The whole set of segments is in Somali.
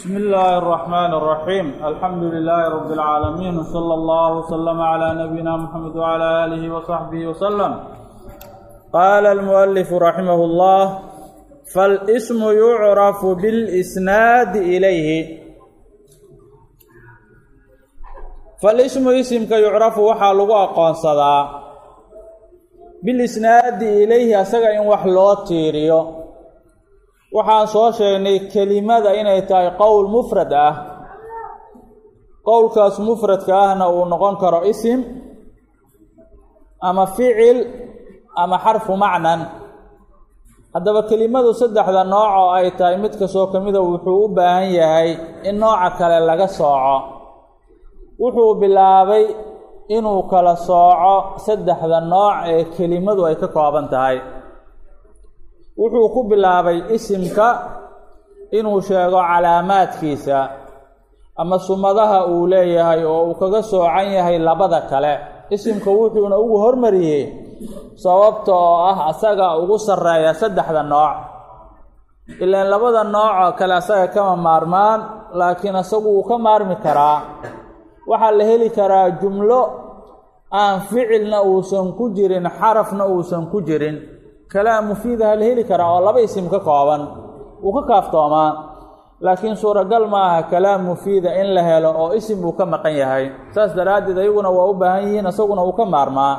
بسم الله الرحمن الرحيم الحمد لله رب العالمين وصلى الله وسلم على نبينا محمد وعلى آله وصحبه وسلم قال المؤلف رحمه الله فالاسم يعرف بالإسناد إليه فالاسم اسمك يعرف waxaa lagu aqoonsadaa bilisnaadi ilayhi asaga in wax loo tiiriyo waxaan soo sheegnay kelimada inay tahay qowl mufrad ah qowlkaas mufradka ahna uu noqon karo isim ama ficil ama xarfu macnan haddaba kelimadu saddexda nooc oo ay tahay mid kastoo ka mida wuxuu u baahan yahay in nooca kale laga sooco wuxuu bilaabay inuu kala sooco saddexda nooc ee kelimadu ay ka kooban tahay wuxuu ku bilaabay isimka inuu sheego calaamaadkiisa ama sumadaha uu leeyahay oo uu kaga soocan yahay labada kale isimka wuxuuna ugu hormariyey sababta oo ah asaga ugu sarreeya saddexda nooc ilaan labada nooc oo kale asaga kama maarmaan laakiin asagu wuu ka maarmi karaa waxaa la heli karaa jumlo aan ficilna uusan ku jirin xarafna uusan ku jirin kalaam mufiidaha la heli karaa oo laba isim ka kooban wuu ka kaaftoomaa laakiin suuragal ma aha kalaam mufiida in la helo oo isim uu ka maqan yahay saas daraaddeed ayaguna waa u baahan yihiin isaguna uu ka maarmaa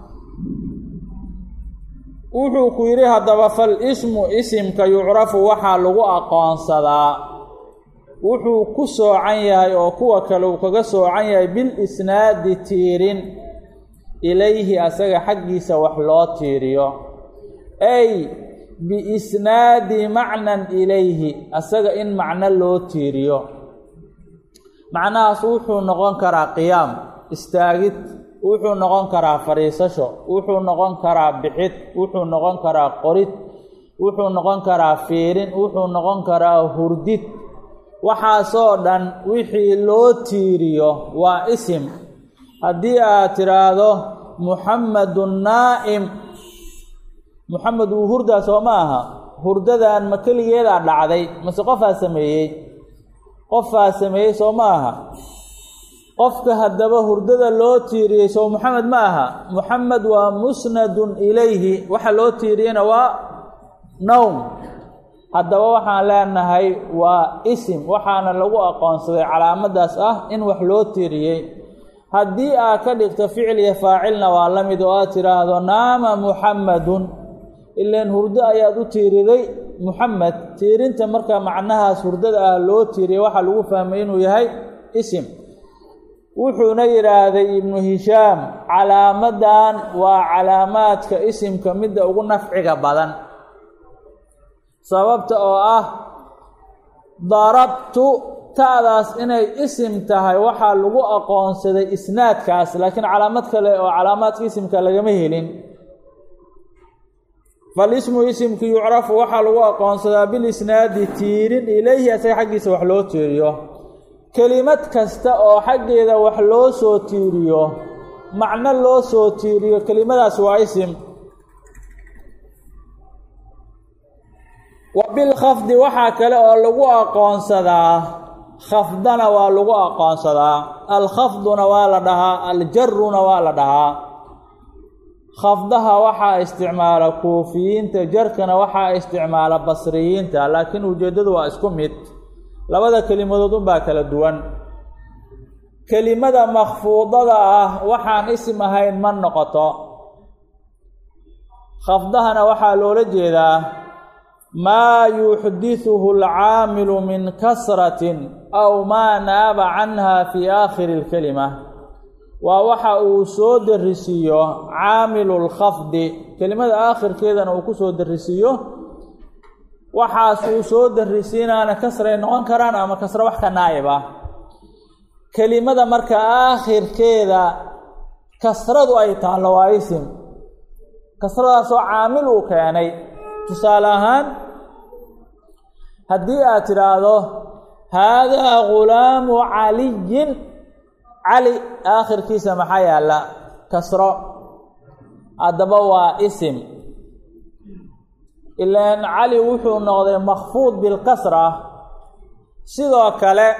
wuxuu ku yidhi haddaba fal ismu isimka yucrafu waxaa lagu aqoonsadaa wuxuu ku soocan yahay oo kuwa kale uu kaga soocan yahay bil isnaadi tiirin ilayhi asaga xaggiisa wax loo tiiriyo ay biisnaadi macnan ilayhi asaga in macno loo tiiriyo macnahaas wuxuu noqon karaa qiyaam istaagid wuxuu noqon karaa fadhiisasho wuxuu noqon karaa bixid wuxuu noqon karaa qorid wuxuu noqon karaa fiirin wuxuu noqon karaa hurdid waxaasoo dhan wixii loo tiiriyo waa isim haddii aad tidhaahdo muxammedun naa'im muxamed wuu hurdaa soo ma aha hurdadan ma keligeedaa dhacday mase qofaa sameeyey qofaa sameeyey soo ma aha qofka haddaba hurdada loo tiiriyey soo muxamed ma aha muxamed waa musnadun ilayhi waxa loo tiiriyeyna waa nowm haddaba waxaan leenahay waa isim waxaana lagu aqoonsaday calaamadaas ah in wax loo tiiriyey haddii aad ka dhigto ficil iyo faacilna waa la mid oo aad tidhaahdo naama muxamadun ilaan hurdo ayaad u tiiriday muxamed tiirinta marka macnahaas hurdada ah loo tiiriyay waxaa lagu fahmay inuu yahay isim wuxuuna yidhaahday ibnu hishaam calaamadan waa calaamaadka isimka midda ugu nafciga badan sababta oo ah darabtu ta'daas inay isim tahay waxaa lagu aqoonsaday isnaadkaas laakiin calaamad kale oo calaamaadka isimka lagama helin falismu isimki yucrafu waxaa lagu aqoonsadaa bilisnaadi tiirin ilayhi asaga xaggiisa wax loo tiiriyo kelimad kasta oo xaggeeda wax loo soo tiiriyo macno loo soo tiiriyo kelimadaas waa isim wa bilkhafdi waxaa kale oo lagu aqoonsadaa khafdana waa lagu aqoonsadaa alkhafduna waa la dhahaa aljaruna waa la dhahaa khafdaha waxaa isticmaala kuufiyiinta jarkana waxaa isticmaala basriyiinta laakiin ujeeddadu waa isku mid labada kelimadood unbaa kala duwan kelimada makfuudada ah waxaan isim ahayn ma noqoto khafdahana waxaa loola jeedaa maa yuxdithuhu alcaamilu min kasratin aw maa naaba canha fii aakhiri lkelima waa waxa uu soo darisiiyo caamilu lkhafdi kelimada aakhirkeedana uu ku soo darisiiyo waxaas uu soo darisiinaana kasray noqon karaan ama kasro wax ka naa'ib ah kelimada marka aakhirkeeda kasradu ay taallo waa isim kasradaasoo caamil uu keenay tusaale ahaan haddii aad tidhaahdo haadaa ghulaamu caliyin cali aakhirkiisa maxaa yaalla kasro haddaba waa isim ilaan cali wuxuu noqday makfuud bilkasra sidoo kale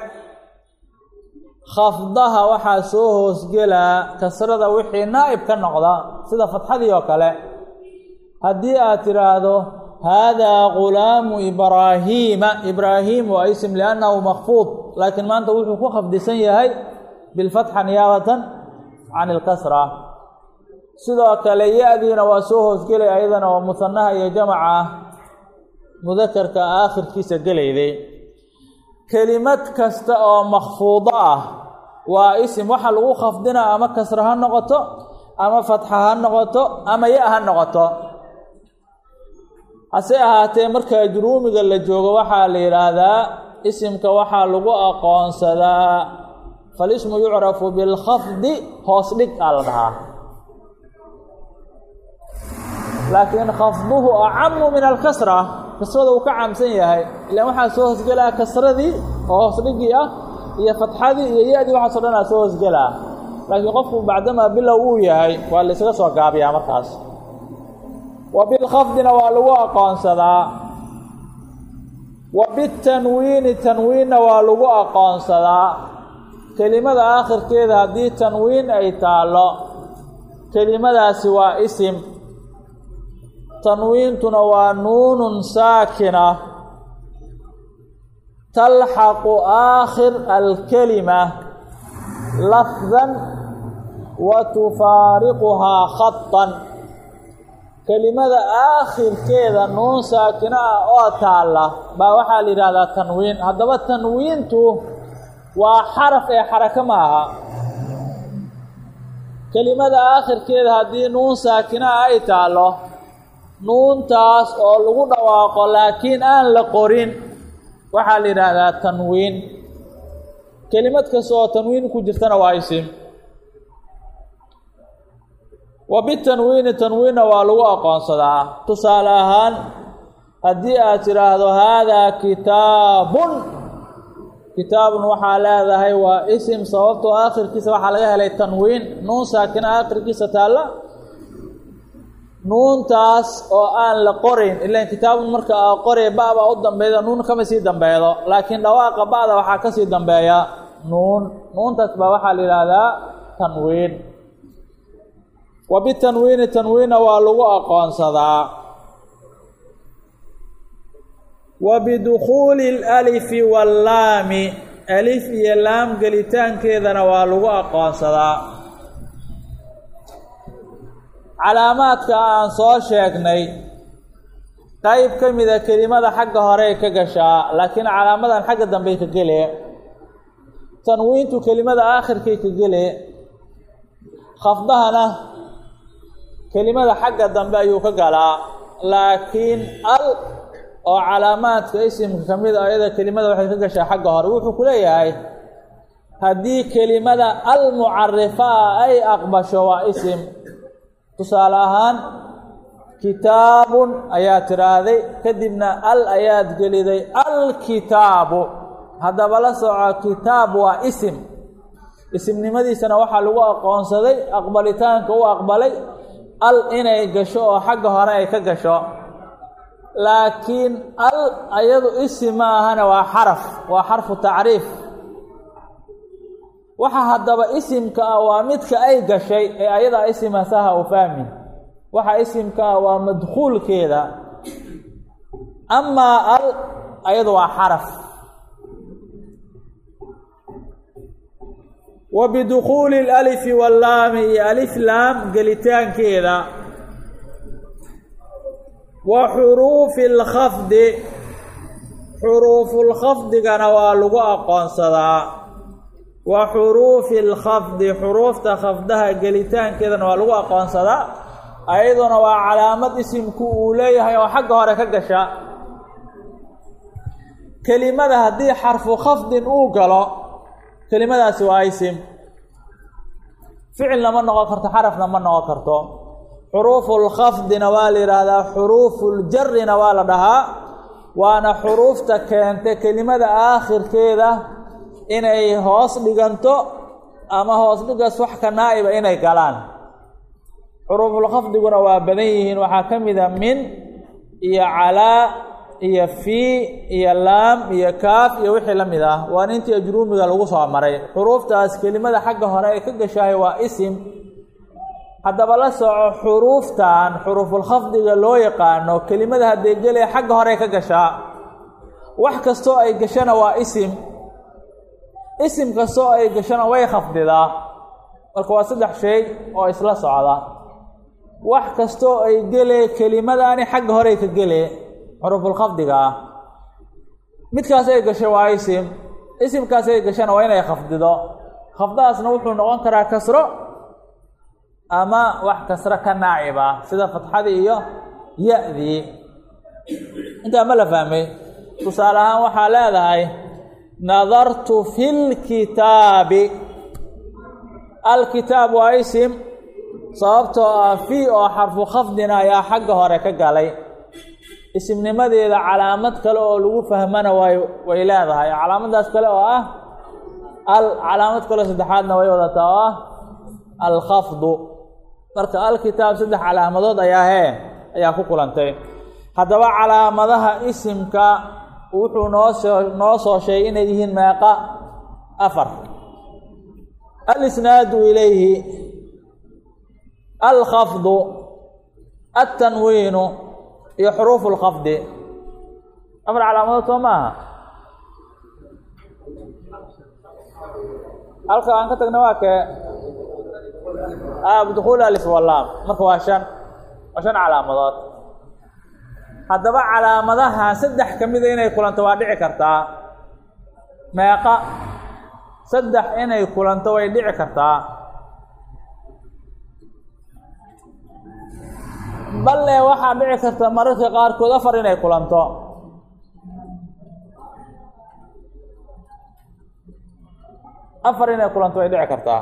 khafdaha waxaa soo hoosgelaa kasrada wixii naa'ib ka noqda sida fatxadii oo kale haddii aad tidhaahdo haadaa gulaamu ibraahiima ibraahiim waa ism liannahu makfuud laakiin maanta wuxuu ku khafdisan yahay bilfatxa niyaabatan can ilkasra sidoo kale ya-diina waa soo hoosgelay ayadana oo musanaha iyo jamaca mudakarka aakhirkiisa gelayday kelimad kasta oo makfuudo ah waa isim waxa lagu khafdina ama kasra ha noqoto ama fatxa ha noqoto ama ya ha noqoto hase ahaatee marka ajruumiga la joogo waxaa la yidhaahdaa isimka waxaa lagu aqoonsadaa falismu yucrafu bilkhafdi hoos dhig aa la dhahaa laakiin khafduhu acamu min alkasra kasrada uu ka camsan yahay ilaan waxaa soo hoosgelaa kasradii oo hoos dhigii ah iyo fatxadii iyo ya-dii waxaaso dhan aa soo hoosgelaa laakiin qofku bacdamaa bilow uu yahay waa la ysaga soo gaabiyaa markaas wa bilkhafdina waa lagu aqoonsadaa wa bitanwiini tanwiinna waa lagu aqoonsadaa kelimada aakhirkeeda haddii tanwiin ay taallo kelimadaasi waa isim tanwiintuna waa nuunun saakina talxaqu aakhir alkelima lafdan wa tufaariquhaa khatan kelimada aakhirkeeda nuun saakina ah oo taalla baa waxaa la yidhahdaa tanwiin haddaba tanwiintu waa xaraf ee xarako ma aha kelimada aakhirkeeda haddii nuun saakina ah ay taallo nuuntaas oo lagu dhawaaqo laakiin aan la qorin waxaa la yidhaahdaa tanwiin kelimad kasta oo tanwiin ku jirtana waa isim wa bitanwiini tanwiinna waa lagu aqoonsadaa tusaale ahaan haddii aad tidhaahdo haadaa kitaabun kitaabun waxaa leedahay waa isim sababtoo aakhirkiisa waxaa laga helay tanwiin nuun saakina aakhirkiisa taalla nuuntaas oo aan la qorayn ilaan kitaabun marka aa qoraya ba-baa u dambeeda nuun kama sii dambeedo laakiin dhawaaqa ba-da waxaa kasii dambeeya nuun nuuntaas baa waxaa la yidhaahdaa tanwiin wa bitanwiini tanwiinna waa lagu aqoonsadaa wa bidukhuuli alalifi wallaami alif iyo laam gelitaankeedana waa lagu aqoonsadaa calaamaadka aan soo sheegnay qayb ka mida kelimada xagga horey ka gashaa laakiin calaamadan xagga dambey ka gele tanwiintu kelimada aakhirkay ka gele khafdahana kelimada xagga dambe ayuu ka galaa laakiin al oo calaamaadka isimka ka mid a ayada kelimada waxay ka gashaa xagga hore wuxuu ku leeyahay haddii kelimada al mucarifaa ay aqbasho waa isim tusaale ahaan kitaabun ayaad tidhaahday kadibna al ayaad geliday alkitaabu haddaba la soco kitaab waa isim isimnimadiisana waxaa lagu aqoonsaday aqbalitaanka u aqbalay al inay gasho oo xagga hore ay ka gasho laakiin al ayadu isim ma ahana waa xaraf waa xarfu tacriif waxa haddaba isimka ah waa midka ay gashay ee ayadaa isima saha u fahmi waxa isimka ah waa madkhuulkeeda amaa al ayadu waa xaraf wa bidukhuuli alalifi wallaami iyo alif laam gelitaankeeda wa xuruufi alkhafdi xuruufulkhafdigana waa lagu aqoonsadaa wa xuruufi alkhafdi xuruufta khafdaha gelitaankeedana waa lagu aqoonsadaa ayaduna waa calaamad isimku uu leeyahay oo xagga hore ka gasha kelimada haddii xarfu khafdin uu galo kelimadaasi waa isim ficilna ma noqon karto xarafna ma noqon karto xuruufulkhafdina waa la yidhaahdaa xuruufuljarina waa la dhahaa waana xuruufta keenta kelimada aakhirkeeda inay hoos dhiganto ama hoos dhigas wax ka naa'iba inay galaan xuruufulkhafdiguna waa badan yihiin waxaa ka mid a min iyo calaa iyo fii iyo laam iyo kaaf iyo wixii la mid ah waa intii ajruumiga lagu soo maray xuruuftaas kelimada xagga hore ay ka gashahay waa isim haddaba la soco xuruuftan xuruufulkhafdiga loo yaqaano kelimada hadday gelaya xagga hore ka gashaa wax kastoo ay gashana waa isim isim kastoo ay gashana way khafdidaa marka waa saddex shay oo isla socda wax kastoo ay gele kelimadaani xagga horey ka gele xuruufulkhafdiga ah midkaas ay gashay waa isim isimkaas ay gashana waa inay khafdido khafdaasna wuxuu noqon karaa kasro ama wax kasro ka naaciba sida fatxadii iyo ya-dii intaa ma la fahmay tusaale ahaan waxaa leedahay nadartu fi lkitaabi alkitaab waa isim sababtoo ah fii oo xarfu khafdina ayaa xagga hore ka galay isimnimadeeda calaamad kale oo lagu fahmana way way leedahay calaamadaas kale oo ah al calaamad kaleo saddexaadna way wadataa oo ah alkhafdu marka alkitaab saddex calaamadood ayaa hee ayaa ku kulantay haddaba calaamadaha isimka wuxuu noo soo noo soo sheegay inay yihiin meeqa afar alisnaadu ilayhi alkhafdu altanwiinu iyo xuruufu lkhafdi afar calaamadood soo maaha halka aan ka tagna waa kee bdukhuul alif walaam marka waa shan waa shan calaamadood haddaba calaamadaha saddex ka mida inay kulanto waa dhici kartaa meeqa saddex inay kulanto way dhici kartaa balle waxaa dhici karta mararka qaarkood afar inay kulanto afar inay kulanto way dhici kartaa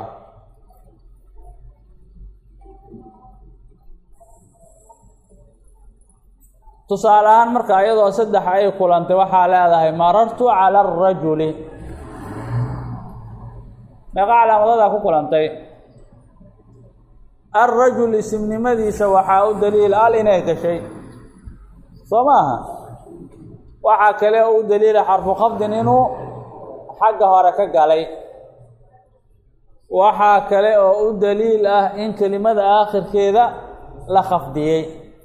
tusaale ahaan marka iyadoo saddex ay kulantay waxaa leedahay marartu cala arajuli meeqa calaamadadaa ku kulantay alrajul isimnimadiisa waxaa u daliil al inay gashay soo maaha waxaa kale oo u daliila xarfu khafdin inuu xagga hore ka galay waxaa kale oo u daliil ah in kelimada aakhirkeeda la khafdiyey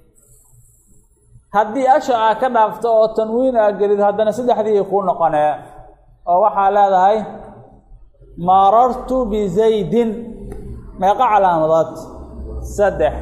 haddii asha aa ka dhaafto oo tanwiin aa gelid haddana saddexdii kuu noqonee oo waxaa leedahay marartu bizaydin meeqa calaamadood saddex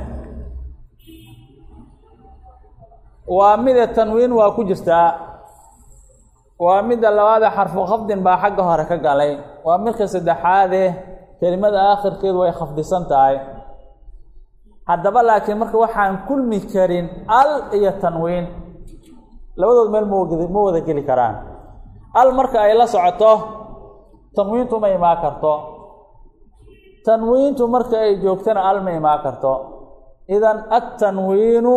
waa mida tanwiin waa ku jirtaa waa midda labaade xarfu khafdin baa xagga hore ka galay waa midka saddexaade kelimada aakhirkeedu way khafdisan tahay haddaba laakiin marka waxaan kulmi karin al iyo tanwiin labadood meel mawad ma wada geli karaan al marka ay la socoto tanwiintu ma imaa karto tanwiintu marka ay joogtana al ma imaa karto idan altanwiinu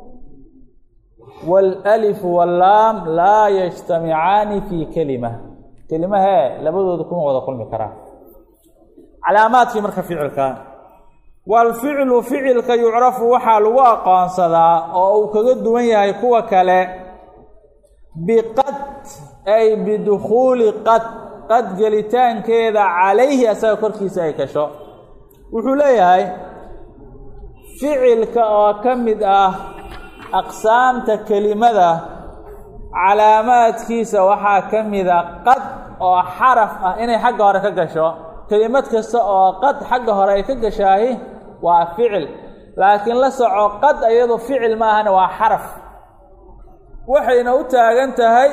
waalalifu wallaam laa yajtamicaani fii kelima kelimahee labadooda kuma wada kulmi karaan calaamaadkii marka ficilka waalficlu ficilka yucrafu waxaa lagu aqoonsadaa oo uu kaga duwan yahay kuwa kale biqad ay bidukhuuli qad qad gelitaankeeda calayhi asaga korkiisa ay gasho wuxuu leeyahay ficilka oo ka mid ah aqsaamta kelimada calaamaadkiisa waxaa ka mida qad oo xaraf ah inay xagga hore ka gasho kelimad kasta oo qad xagga hore ay ka gashaahi waa ficil laakiin la soco qad iyadu ficil maahana waa xaraf waxayna u taagan tahay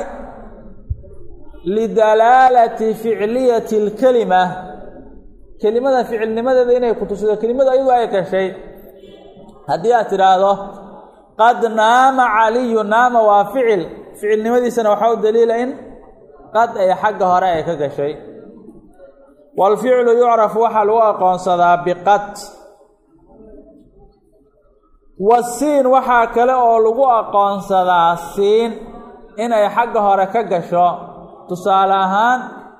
lidalaalati ficliyati اlkelima kelimada ficilnimadeeda inay ku tusido kelimada iyadu ay gashay haddii aad tidhaahdo qad naama caliyu naama waa ficil ficilnimadiisana waxaa u daliila in qad ay xagga hore ay ka gashay waalficlu yucrafu waxaa lagu aqoonsadaa biqad wasiin waxaa kale oo lagu aqoonsadaa siin inay xagga hore ka gasho tusaale ahaan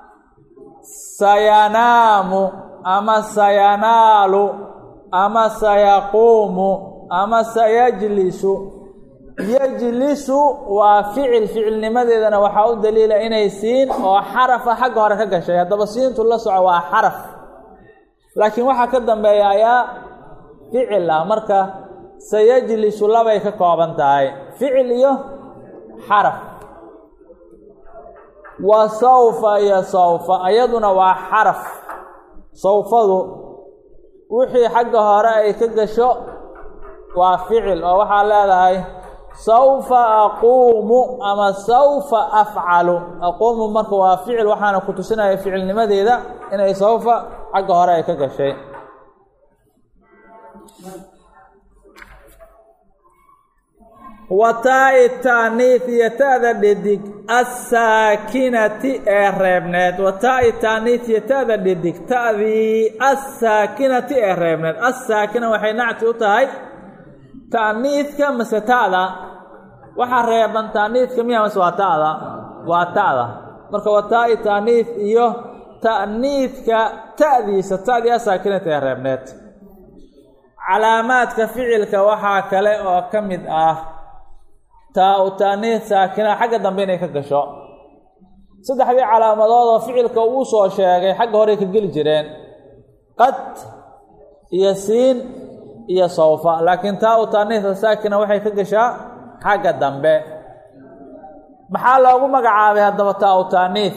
sayanaamu ama sayanaalu ama sayaquumu ama sayajlisu yajlisu waa ficil ficilnimadeedana waxaa u daliila inay siin oo xarafa xagga hore ka gashay haddaba siintu la soco waa xaraf laakiin waxaa ka dambeeya ayaa ficil ah marka sayajlisu labay ka kooban tahay ficil iyo xaraf wa sawfa iyo sawfa iyaduna waa xaraf sawfadu wixii xagga hore ay ka gasho waa ficil oo waxaa leedahay sawfa aquumu ama sawfa afcalu aquumu marka waa ficil waxaana ku tusinaya ficilnimadeeda inay sawfa xagga hore ay ka gashay wataa-i taaniif iyo ta'da dhidig assaakinati ee reebneed wataa-i taaniif iyo ta'da dhidig ta'dii assaakinati ee reebneed assaakina waxay nacti u tahay ta'niidka mase ta'da waxaa reeban ta'niidka miya mase waa ta'da waa ta'da marka wataa-i taaniif iyo ta'niidka ta'diisa ta'dii assaakinati ee reebneed calaamaadka ficilka waxaa kale oo ka mid ah taa u taaniid saakina xagga dambe inay ka gasho saddexdii calaamadood oo ficilka uu soo sheegay xagga horey ka geli jireen qad iyo siin iyo sawfa laakiin taa u taaniidka saakina waxay ka gashaa xagga dambe maxaa loogu magacaabay haddaba taa u taaniid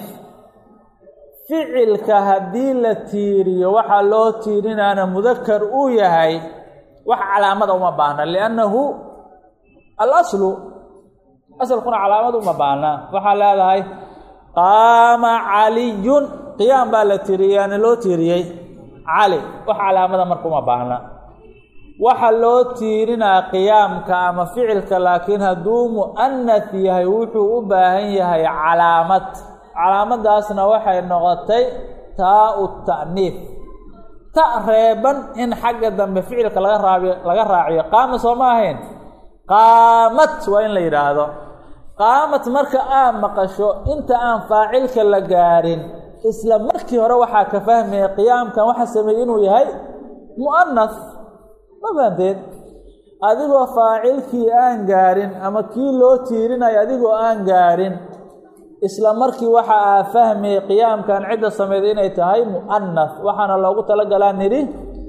ficilka haddii la tiiriyo waxaa loo tiirinaana mudakar uu yahay wax calaamada uma baahna liannahu alaslu asalkuna calaamad uma baahna waxaa leedahay qaama caliyun qiyaam baa la tiiriyaana loo tiiriyey cali wax calaamada marka uma baahna waxa loo tiirinaa qiyaamka ama ficilka laakiin hadduu mu'anath yahay wuxuu u baahan yahay calaamad calaamadaasna waxay noqotay taa u ta'niif ta reeban in xagga dambe ficilka laga raabiyo laga raaciyo qaama soo ma ahayn qaamat waa in la yidhaahdo qaamat marka aad maqasho inta aan faacilka la gaarin isla markii hore waxaa ka fahmaya qiyaamkan waxa sameeyey inuu yahay mu'anath ma fahanteed adigoo faacilkii aan gaarin ama kii loo tiirinayo adigoo aan gaarin isla markii waxa aa fahmayay qiyaamkan cidda sameeyda inay tahay mu'anath waxaana loogu talagalaa nidhi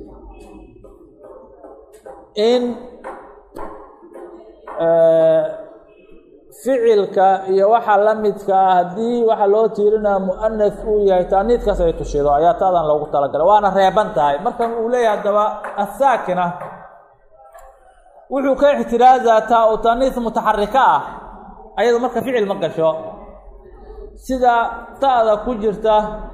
in ficilka iyo waxa la midka ah haddii waxa loo tiirinaya mu'anath uu yahay taaniidkaas ay tushido ayaa taadan loogu talagalay waana reeban tahay markan uu leeyahay haddaba asaakina wuxuu ka ixtiraazaa taa u taaniid mutaxarika ah ayado marka ficil ma gasho sida ta'da ku jirta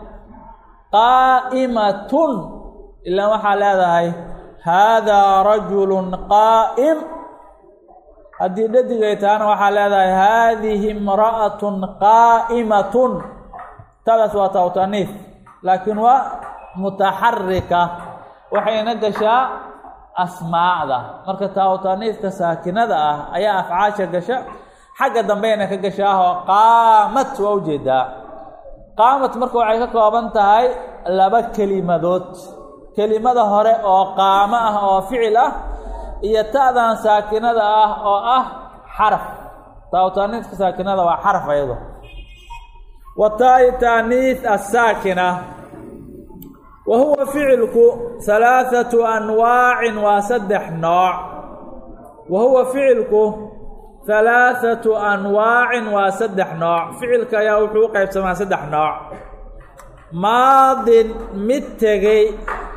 qaa'imatun ilaan waxaa leedahay haadaa rajulun qaa'im haddii dhadigay tahana waxaa leedahay haadihi imra'atun qaa'imatun tadaas waa taa u taaniif laakiin waa mutaxarika waxayna gashaa asmaacda marka taa u taaniifka saakinada ah ayaa afcaasha gasha xagga dambeyna ka gashaahoo qaamat waa ujeedaa qaamat marka waxay ka kooban tahay laba kelimadood kelimada hore oo qaamo ah oo ficil ah iyo ta'dan saakinada ah oo ah xaraf taa taaniiska saakinada waa xaraf ayado wa taa-i taaniis asaakina wa huwa ficilku halaathatu anwaacin waa saddex nooc wa huwa ficilku halaathatu anwaacin waa saddex nooc ficilka ayaa wuxuu u qaybsamaa saddex nooc maadin mid tegey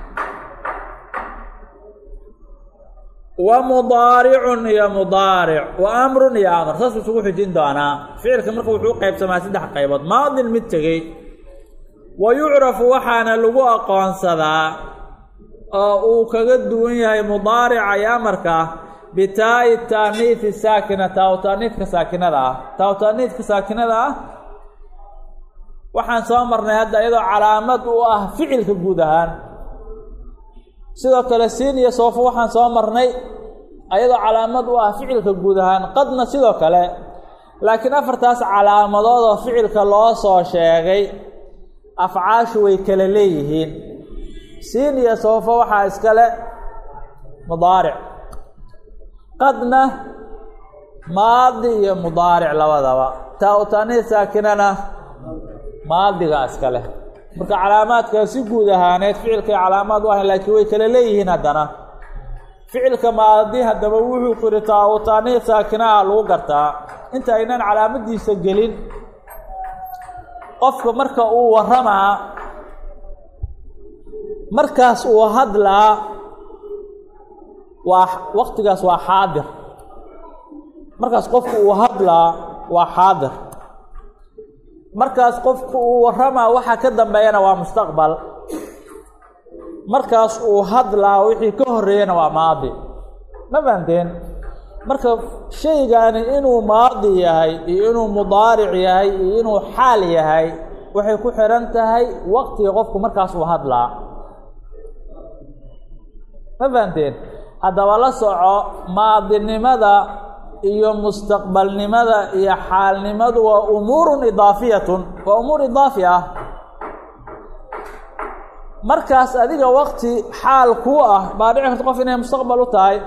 wa mudaaricun iyo mudaaric wa amrun iyo amr saasuu isugu xijin doonaa ficilka marka wuxuu u qaybsamaa saddex qaybood maadin mid tegey wa yucrafu waxaana lagu aqoonsadaa oo uu kaga duwan yahay mudaarica iyo amarka bitaa'i taaniifi saakina taa u taaniifka saakinada ah taa u taaniifka saakinada ah waxaan soo marnay hadda iyadoo calaamad u ah ficilka guud ahaan sidoo kale siin iyo soofo waxaan soo marnay ayadoo calaamad u ah ficilka guud ahaan qadna sidoo kale laakiin afartaas calaamadood oo ficilka loo soo sheegay afcaashu way kala leeyihiin siin iyo soofo waxaa iskale mudaaric qadna maadi iyo mudaaric labadaba taa u taaniid saakinana maadiga iska leh marka calaamaadka si guud ahaaneed ficilkay calaamaad u ahayn laakiin way kala leeyihiin haddana ficilka maadi haddaba wuxuu kuri taa u taaniid saakinaha lagu gartaa inta aynan calaamadiisa gelin qofka marka uu waramaa markaas uu hadlaa waa waktigaas waa xaadir markaas qofku uu hadlaa waa xaadir markaas qofku uu waramaa waxaa ka dambeeyana waa mustaqbal markaas uu hadlaa wixii ka horeeyana waa maadi ma fahanteen marka shaygani inuu maadi yahay iyo inuu mudaaric yahay iyo inuu xaal yahay waxay ku xihan tahay waqtiga qofku markaas uu hadlaa ma fahanteen haddaba la soco maadinimada iyo mustaqbalnimada iyo xaalnimadu waa umuurun idaafiyatun waa umuur idaafi ah markaas adiga wakti xaal kuu ah baa dhici karta qof inay mustaqbal u tahay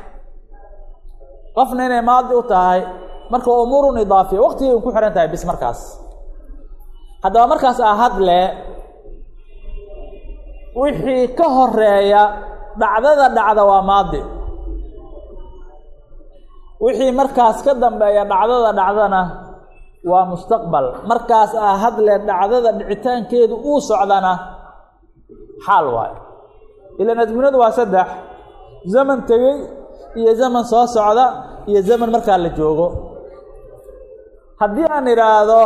qofna inay maadi u tahay marka waa umuurun idaafiya waktigay ku xihan tahay bis markaas haddaba markaas aa hadle wixii ka horeeya dhacdada dhacda waa maadi wixii markaas ka dambeeya dhacdada dhacdana waa mustaqbal markaas aa hadle dhacdada dhicitaankeedu uu socdana xaal waayo ilaan adduunyadu waa saddex zaman tegey iyo zaman soo socda iyo zaman markaa la joogo haddii aan idhaahdo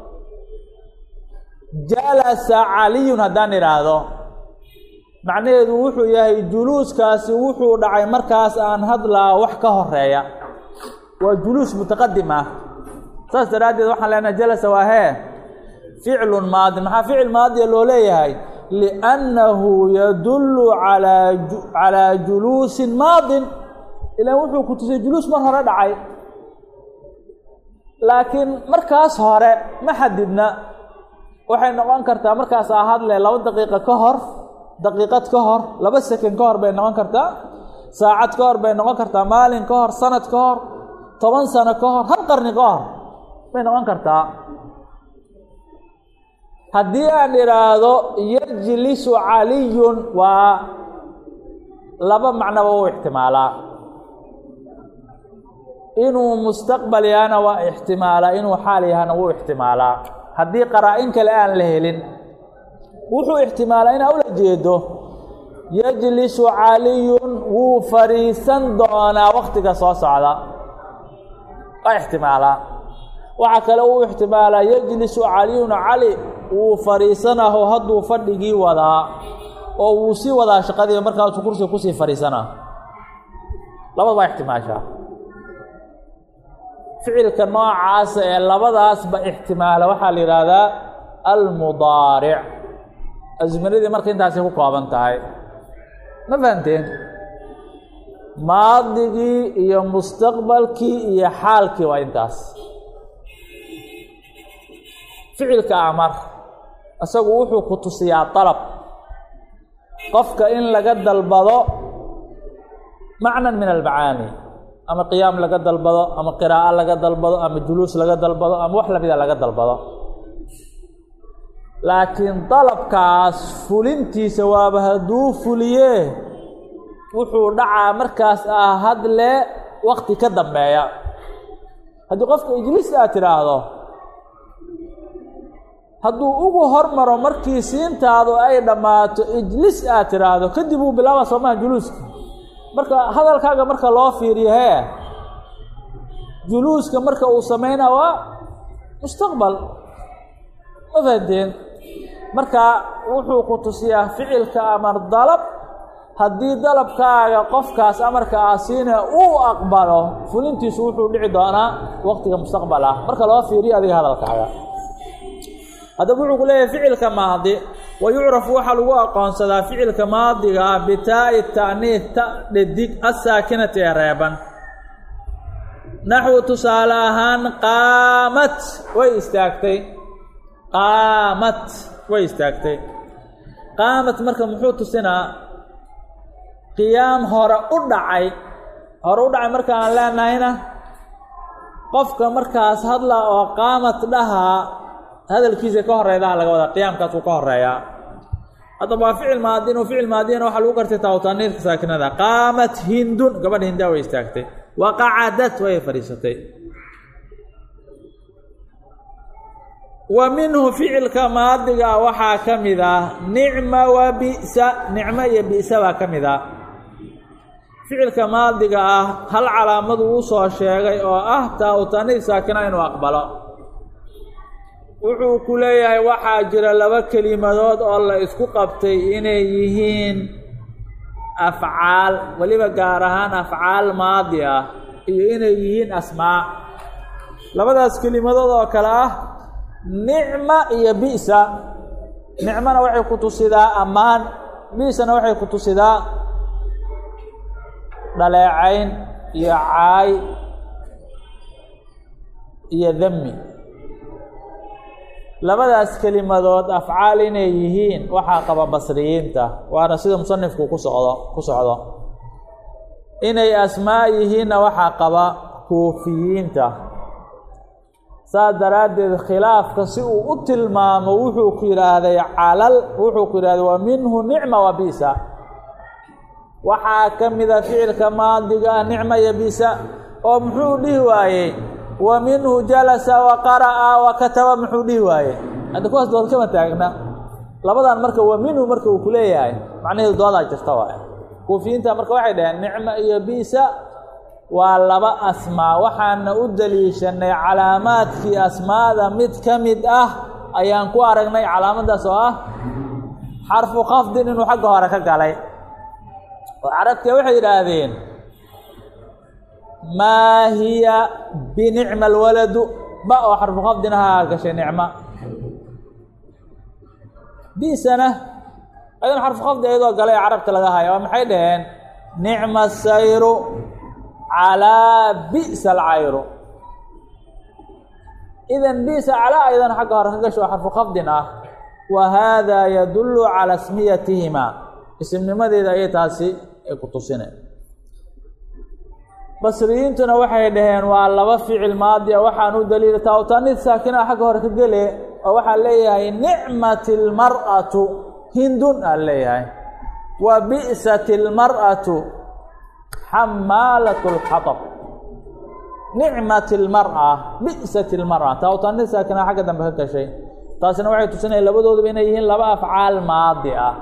jalasa caliyun haddaan idhaahdo macnaheedu wuxuu yahay juluuskaasi wuxuu dhacay markaas aan hadlaa wax ka horeeya waa juluus mutaqadim ah saas daraaddeed waxaan leenahay jalasa waa hee ficlun maadin maxaa ficil maadiya loo leeyahay liannahu yadullu alaa calaa juluusin maadin ilaan wuxuu ku tusay juluus mar hore dhacay laakiin markaas hore ma xadidna waxay noqon kartaa markaasaa hadle laba daqiiqo ka hor daqiiqad ka hor laba second ka hor bay noqon kartaa saacad ka hor bay noqon kartaa maalin ka hor sanad ka hor toban sano ka hor hal qarni ka hor bay noqon kartaa haddii aan idhaahdo yajlisu caliyun waa laba macnoba u ixtimaalaa inuu mustaqbal yahana waa ixtimaalaa inuu xaal yahana wuu ixtimaalaa haddii qaraa-in kale aan la helin wuxuu ixtimaalaa inaa ula jeedo yajlisu caliyun wuu fadhiisan doonaa waktiga soo socda waa ixtimaalaa waxaa kale uu ixtimaalaa yajlisu caliyun cali wuu fadhiisanaho hadduu fadhigii wadaa oo wuu sii wadaa shaqadii markaasuu kursiga kusii fadhiisanaa labada baa ixtimaashaa ficilka noocaasa ee labadaasba ixtimaala waxaa la yidhaahdaa almudaaric asminadii marka intaasay ku kooban tahay ma fahanteen maadigii iyo mustaqbalkii iyo xaalkii waa intaas ficilka amar isagu wuxuu ku tusiyaa dalab qofka in laga dalbado macnan min almacaani ama qiyaam laga dalbado ama qiraa'o laga dalbado ama juluus laga dalbado ama wax lamida laga dalbado laakiin dalabkaas fulintiisa waaba hadduu fuliye wuxuu dhacaa markaas ah hadle wakti ka dambeeya haddii qofka ijliis aad tidhaahdo hadduu ugu hormaro markii siintaadu ay dhammaato ijlis aad tidhaahdo kadib uu bilaaba soomaha juluuska marka hadalkaaga marka loo fiiriyo hee juluuska marka uu sameynaa waa mustaqbal ma fahanteen marka wuxuu ku tusiyaa ficilka amar dalab haddii dalabkaaga qofkaas amarka ah siina uu aqbalo fulintiisu wuxuu dhici doonaa waqtiga mustaqbal ah marka loo fiiriyo adiga hadalkaaga haddaba wuxuu ku leeyahay ficilka maadi wa yucrafu waxaa lagu aqoonsadaa ficilka maadiga ah bitaa'i ta'niid ta dhadig assaakinati ee reeban naxwu tusaale ahaan qaamat way istaagtay qaamat way istaagtay qaamat marka muxuu tusinaa qiyaam hore u dhacay hore u dhacay marka aan leenahayna qofka markaas hadla oo qaamad dhahaa hadalkiisa ka horeydaha laga wadaa qiyaamkaasuu ka horeeyaa haddaba waa ficil maadin oo ficil maadiyana waxaa lagu gartay taawtaaniirka saakinada qaamat hindun gabadha hindaa way istaagtay wa qacadat way fadhiisatay wa minhu ficilka maadiga waxaa ka mid ah nicma wa bi'sa nicmo iyo bi'sa baa ka mid ah ficilka maadiga ah hal calaamadu uu soo sheegay oo ah taawtaaniir saakina inuu aqbalo wuxuu ku leeyahay waxaa jira laba kelimadood oo la isku qabtay inay yihiin afcaal weliba gaar ahaan afcaal maadi ah iyo inay yihiin asmaa labadaas kelimadood oo kale ah nicma iyo bi'sa nicmana waxay ku tusidaa ammaan bi'sana waxay ku tusidaa dhaleecayn iyo caay iyo dami labadaas kelimadood afcaal inay yihiin waxaa qaba basriyiinta waana sida musanifku ku socdo ku socdo inay asmaa yihiinna waxaa qaba kuufiyiinta saas daraaddeed khilaafka si uu u tilmaamo wuxuu ku yidhaahday calal wuxuu ku yidhahday wa minhu nicma wa bisa waxaa ka mida ficilka maadiga ah nicma iyo bisa oo muxuu dhihi waayey wa minhu jalasa wa qara'a wa kataba muxuu dhihi waaye hadda kuwaas dood kama taagna labadan marka wa minhu marka uu ku leeyahay macnaheedu doodaa jirta waaye kuufiyiinta marka waxay dhaheen nicma iyo bisa waa laba asmaa waxaana u daliishanay calaamaadkii asmaada mid ka mid ah ayaan ku aragnay calaamadaas oo ah xarfu khafdin inuu xagga hore ka galay oo carabtia waxay yidhaahdeen maa hiya binicma alwaladu ba oo xarfu khafdin ahaa gashay nicma bisana ayadon xarfu khafdi ayadoo galay carabta laga haya oo maxay dhaheen nicma sayru calaa bi'sa alcayru idan bi'sa calaa ayadana xagga hore ka gasho oo xarfu khafdin ah wa haadaa yadullu calaa smiyatihima isimnimadeeda ayay taasi ay ku tusineen basriyiintuna waxay dhaheen waa laba ficil maadi a waxaan u daliila taawtaanid saakina xagga hore ka gele oo waxaa leeyahay nicmat ilmar'atu hindun aa leeyahay wa bi'sat ilmar'atu xamaalat lxatab nicmat ilmar'a bi'sat ilmar'a taawtaanid saakina xagga dambe ka gashay taasina waxay tusinaya labadooduba inay yihiin laba afcaal maadi ah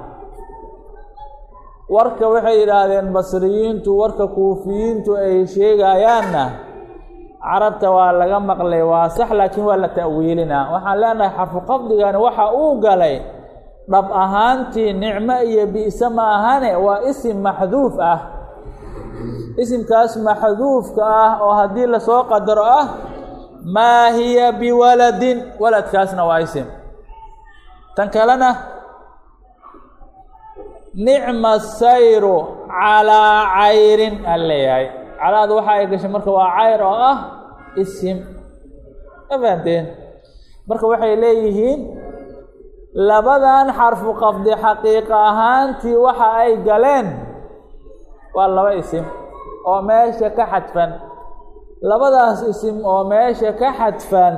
warka waxay yidhaahdeen basriyiintu warka kuufiyiintu ay sheegayaanna carabta waa laga maqlay waa sax laakiin waa la ta'wiilinaa waxaan leenahay xarfu qafdigani waxa uu galay dhab ahaantii nicmo iyo bi'se ma ahane waa isim maxduuf ah isimkaas maxduufka ah oo haddii lasoo qadaro ah maa hiya biwaladin waladkaasna waa isim tan kalena nicma sayru calaa cayrin aan leeyahay calaada waxa ay gashay marka waa cayr oo ah isim ma fahanteen marka waxay leeyihiin labadan xarfu qafdi xaqiiqa ahaantii waxa ay galeen waa laba isim oo meesha ka xadfan labadaas isim oo meesha ka xadfan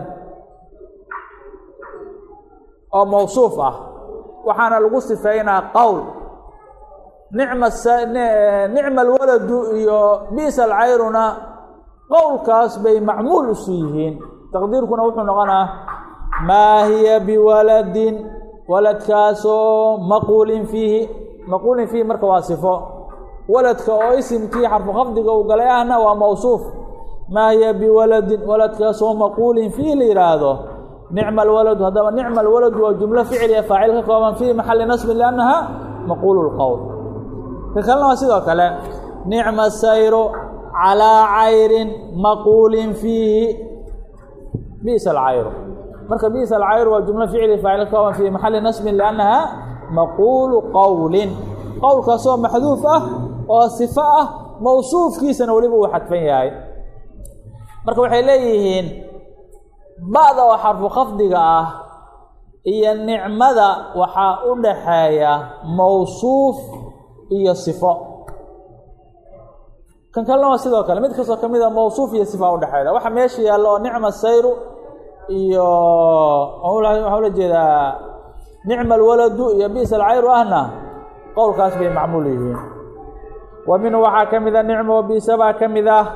oo mawsuuf ah waxaana lagu sifeynaa qowl nicma nicma alwaladu iyo bi'sa alcayruna qowlkaas bay macmuul isu yihiin taqdiirkuna wuxuu noqonaa maa hiya biwaladin waladkaasoo maquulin fiihi maquulin fiihi marka waa sifo waladka oo isimkii xarfu khafdiga uu galay ahna waa mawsuuf maa hiya biwaladin waladkaasoo maquulin fiihi la yidhaahdo nicma alwaladu haddaba nicma alwaladu waa jumlo ficliya faacil ka kooban fii maxali nasbin liannaha maquulu lqowl ka kalena waa sidoo kale nicma sayru calaa cayrin maquulin fiihi bi'sa alcayru marka bi'sa alcayru waa jumlo ficli faacil ka kooban fii maxali nasbin liannaha maquulu qowlin qowlkaasoo maxduuf ah oo sifo ah mawsuufkiisana weliba uu xadfan yahay marka waxay leeyihiin ba'da oo xarfu khafdiga ah iyo nicmada waxaa u dhaxeeya mawsuuf iyo sifo kan kalena waa sidoo kale mid kastoo ka mid a mawsuuf iyo sifa udhexeeda waxa meesha yaallo oo nicma sayru iyo waxaa ula jeedaa nicma alwaladu iyo bisa alcayru ahna qowlkaas bay macmuul yihiin wa minhu waxaa ka mid a nicma wa bisa baa ka mid ah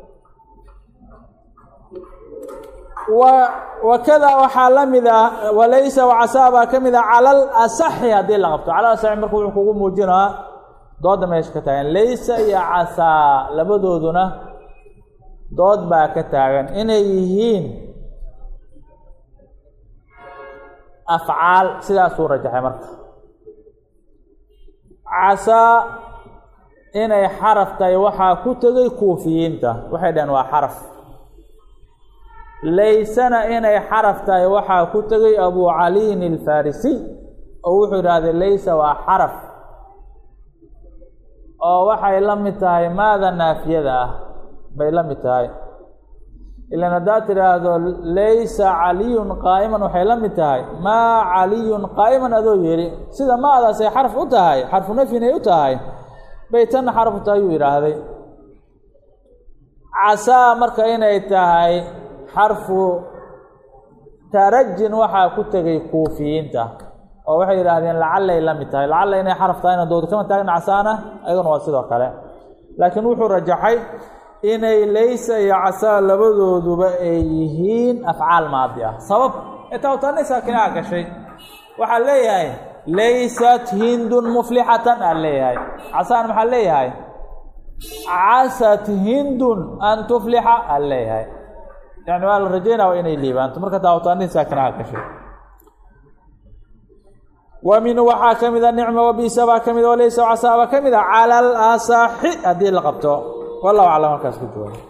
wa wakada waxaa la mid ah walaysa wacasaa baa ka mid ah cala alasaxi haddii la qabto cala asaxi marka wuxuu kugu muujinaa dooda meesha ka taagan laysa iyo casaa labadooduna dood baa ka taagan inay yihiin afcaal sidaasuu rajaxay marka casaa inay xaraf tahay waxaa ku tegay kuufiyiinta waxay dhaheen waa xaraf laysana inay xaraf tahay waxaa ku tegay abu caliyin alfarisiy oo wuxuu idhahdee laysa waa xaraf oo waxay la mid tahay maada naafiyada ah bay la mid tahay ilan haddaad tidhaahdo laysa caliyun qaa'iman waxay la mid tahay maa caliyun qaa'iman adoo yidhi sida maadaasay xarf u tahay xarfu nafyinay u tahay bay tanna xarf u tahay yuu yidhaahday casaa marka inay tahay xarfu tarajin waxaa ku tegay kuufiyiinta oo waxay yidhaahdeen lacallay la mid tahay lacalla inay xaraf tahayna dood kama taagna casaana ayaduna waa sidoo kale laakiin wuxuu rajaxay inay laysa iyo casaa labadooduba ay yihiin afcaal maadi ah sabab etawtani saakinaha gashay waxaa leeyahay laysat hindun muflixatan aa leeyahay casaan maxaa leeyahay casat hindun an tuflixa aa leeyahay yani waa la rajaynaya inay liibaanto marka daawataani saakinaha gashay wa minhu waxaa ka mid a nicma wabisa baa ka mid a walaysa casaa baa ka mid a cala alasaxi haddii la qabto wallahu aclam halkaas ku jooga